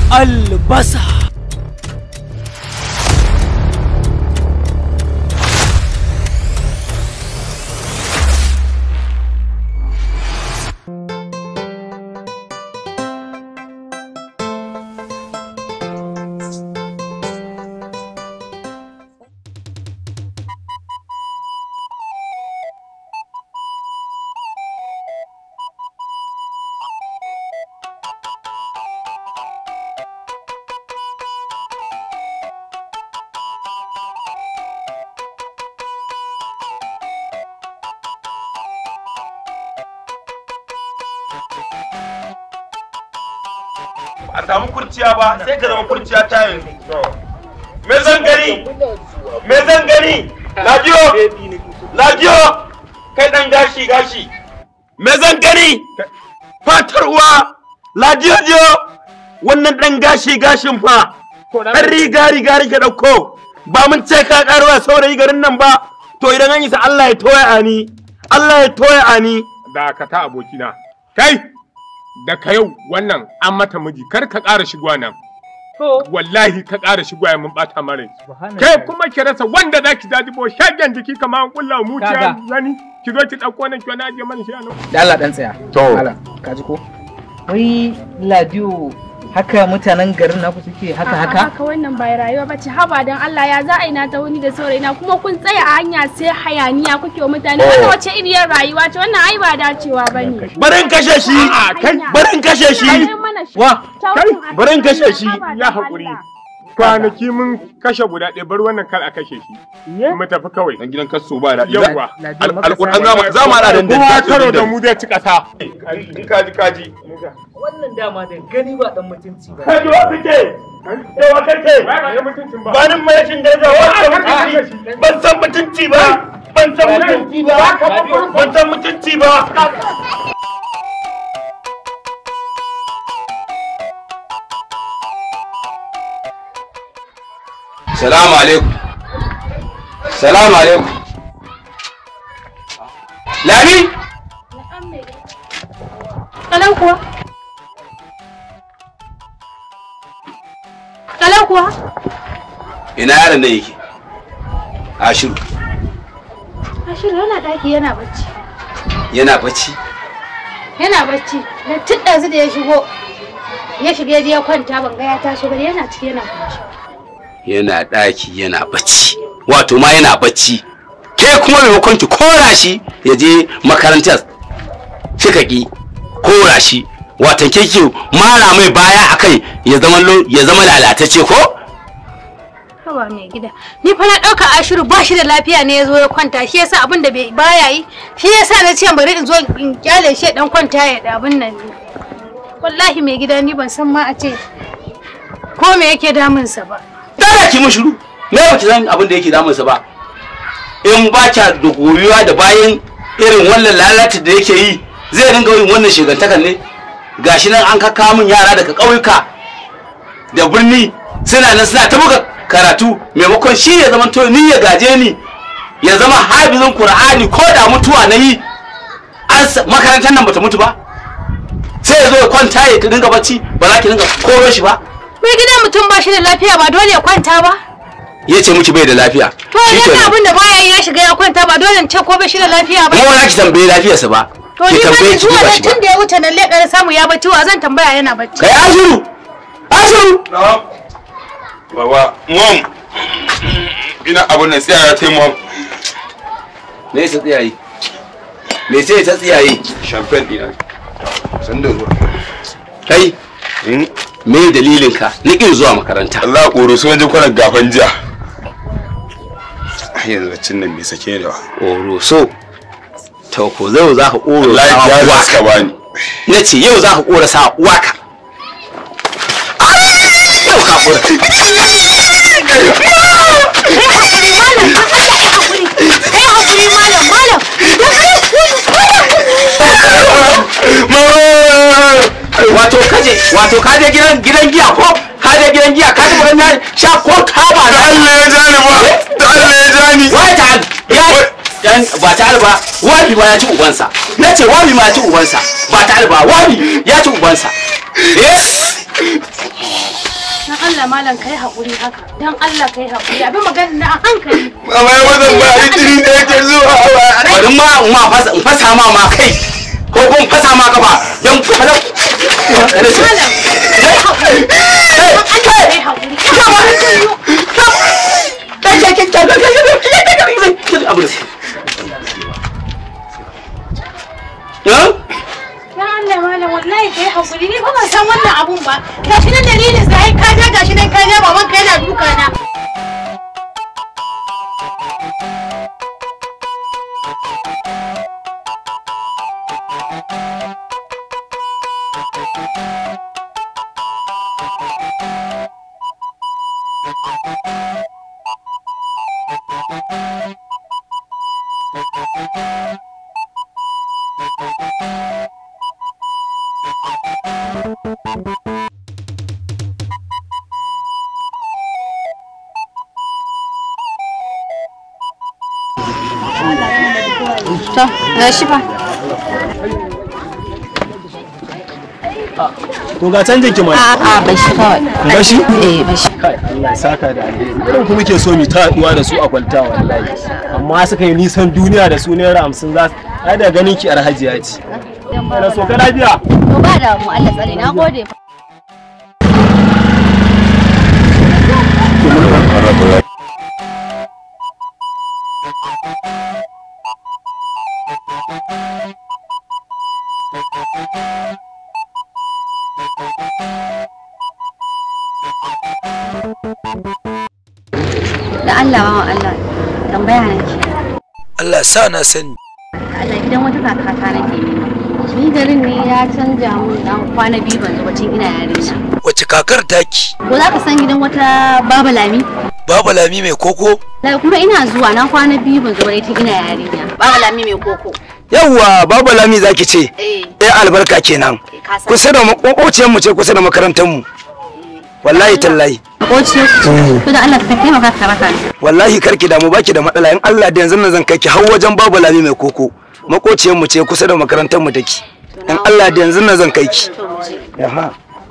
albasa a samu kurciya ba sai ka zama kurciya ta yanzu me zan gani me zan gani lajiyo lajiyo kai dan gashi gashi me zan gani fatar uwa lajiyo jiyo wannan dan gashi gashin fa dan riga riga rike dauko ba mun ce ka karuwa saurayi garin nan ba to idan an yi sa Allah ya toya ani Allah ya toya ani dakata abokina kai daga yau wannan an mata miji kar ka ƙara shigowa nan wallahi ka ƙara shigowa mun bata mare kai kuma ki rasa wanda za ki jajibo shagen jiki kamar an kulla muciya gani ki zo ki ɗauko nan ki wani ajiye mana shi a nan da Allah dan tsaya To. Allah ka ji ko wai ladiyo haka mutanen garin naku suke haka haka haka wannan bai rayuwa ba ce haba dan Allah ya za a yi na ta wuni da saurayina kuma kun tsaya a hanya sai hayaniya kuke wa mutane wannan wace iriyar rayuwa ce wannan ai ba dacewa bane barin kashe shi barin kashe shi wa barin kashe shi ya haƙuri kwanaki mun kashe guda ɗaya bar wannan kar a kashe shi mu tafi kawai dan gidan kaso ba daɗi Yawwa. alƙur'an za mu haɗa da kowa karo da mu zai ci ƙasa kaji kaji wannan dama da gani ba dan mutunci ba kaji wa kake da wa kake ba nin mai shin daraja wa ka mutunci ban san mutunci ba ban san mutunci ba ban san mutunci ba Salamu alaikum. Salamu alaikum. Lami? Kalau kuwa? Kalau kuwa? Ina yaron da yake? Ashiru. Ashiru yana daki yana bacci. Yana bacci. Yana bacci. Da tun ɗazu da ya shigo ya shiga ya je ya kwanta ban ga ya taso ba yana ciki yana kwanci. Yana ɗaki yana bacci. Wato ma yana bacci. Ke kuma maimakon ki kora shi ya je makarantar. Kika ki kora shi. Watan ke ki mara mai baya akai ya zama lo- ya zama lalatacce ko? Haba mai gida. Ni fa na ɗauka Ashiru ba shi da lafiya ne ya zo ya kwanta shi yasa abin da bai baya yi shi yasa na ce bari in zo in kyale shi ya dan kwanta ya da abin nan ne. Wallahi mai gida ni ban san ma a ce ko me yake damunsa ba. Dala ki mun shiru. Me ba ki san abin da yake damunsa ba? In ba kya da goyuwa da bayan irin wannan lalata da yake yi zai dinga yin wannan shigantakan ne? Gashi nan an kaka min yara daga ƙauyuka da birni suna nan suna ta buga karatu maimakon shi ya zama to ni ya gaje ni ya zama hafizin Qur'ani ko da mutuwa na yi an sa- makarantar nan bata mutu ba sai ya zo ya kwanta ya dinga bacci ba za ki dinga koro shi ba Mai gida mutum ba shi da lafiya ba dole ya kwanta ba. ya ce miki bai da lafiya To idan abin da baya yi ya shiga ya kwanta ba dole in ce ko bai shi da lafiya ba. kuma ba za ki tambaye lafiyarsa ba To ki ni ma tambaye da ki zuwa duba nan shi ba tun da ya wuce nan leƙar samu ya bacci wa zan tambaya yana bacci. kai ashiru ashiru baba mom ina abun nan tsaya ta mom me ta tsiyaye me sai ta tsiyaye champagne dina san da zuwa kai me dalilin ka na kin zuwa makaranta Allah koro so wajen kwanan gafan jiya yanzu baccin nan bai sake da oro so to ko zai za ka oro wallahi sa ya uwa zaska bani na ce yau za ka kora sa waka yau ka kora Kai hakuri malam malam. wato kaje wato kaje gidan gidan giya ko kaje gidan giya ka ji wannan sha ko taba da Allah ya jani ba da Allah ya jani wai ta ya dan ba ta alba wabi ba ya ci ubansa na ce wabi ma ya ci ubansa ba ta alba wabi ya ci ubansa eh Allah malam kai haƙuri haka dan Allah kai haƙuri abin magana na a hankali Mama ya wannan ba a jini da yake zuwa bari ma ma fasa in fasa ma ma kai ko kuma in fasa ma kafa don fasa malam kai haƙuri dan Allah kai haƙuri Huh? dan Allah malam wallahi kai haƙuri ni ba ban san wannan abun ba gashi nan dalilin sa ai ka ja gashi nan ka ja baban ka yana duka na to gashi fa To ga canjin ki mai. A'a ba shi kawai. Bashi? Eh ba shi. Kai Allah ya saka da alheri. Irin kuma ke so mu ta haɗuwa da su a kwalta wallahi. Amma suka yi nisan duniya da su naira hamsin za su. Ai da ganin ki alhajiya ce. Kana so ka lafiya? To ba da mu Allah tsare na gode. Da Allah wa Allah tambaya nake. Allah sa na sani Allah gidan wata kakata nake nema. Ni garin ne ya canja mun dan kwana biyu ban zuba cin ina yarinya. wace kakar taki Ko za ka san gidan wata baba lami? babu lami mai koko Da kuma ina zuwa na kwana biyu ban zuba tun ina yarinya. Baba lami mai koko. yawwa babu lami zaki ce Eh, eh albarka kenan eh, ka san. kusa da makokociyar mu ce kusa da makarantar mu wallahi tallahi Makoci. To da Allah ka taimaka ka raka ni. wallahi karki damu baki da matsala in Allah da yanzu nan zan kai ki har wajen babu lami mai koko makociyar mu ce kusa da makarantar mu take in Allah da yanzu nan zan kai ki To mu je. Aha.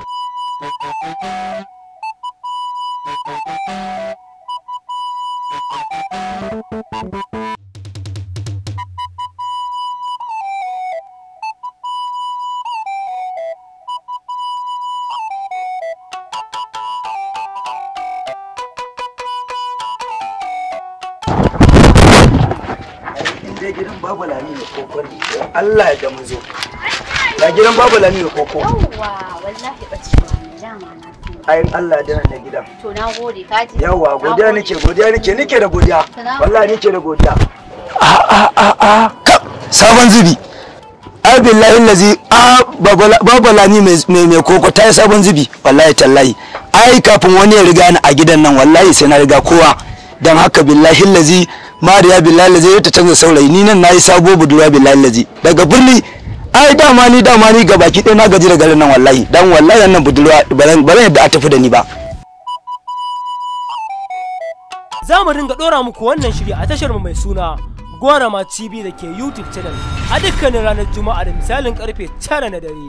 je gidan babu lami mai koko ne Allah ya ga mu zo ga gidan babu lami mai koko Yawwa, wallahi bace dama na. ayin Allah da nan da gidan To na gode ka ji. yawa Na godiya gode. nake godiya nake nake da godiya Salamu wallahi nake da godiya a a a a kap sabon zubi ai billahi lazi a babu lami mai mai koko ta yi sabon zubi wallahi tallahi ai kafin wani ya riga ni a gidan nan wallahi sai na riga kowa dan haka billahi lazi mariya billahi lazi ta canza saurayi ni nan nayi sabo budurwa billahi lazi daga birni ai dama ni dama ni ga baki ɗaya na gaji da garin nan wallahi dan wallahi wannan budurwa ba zan yadda a tafi da ni ba za mu dinga ɗora muku wannan shiri a tashar mu mai suna Gwarama TV da ke YouTube channel a dukkanin ranar Juma'a da misalin karfe 9 na dare.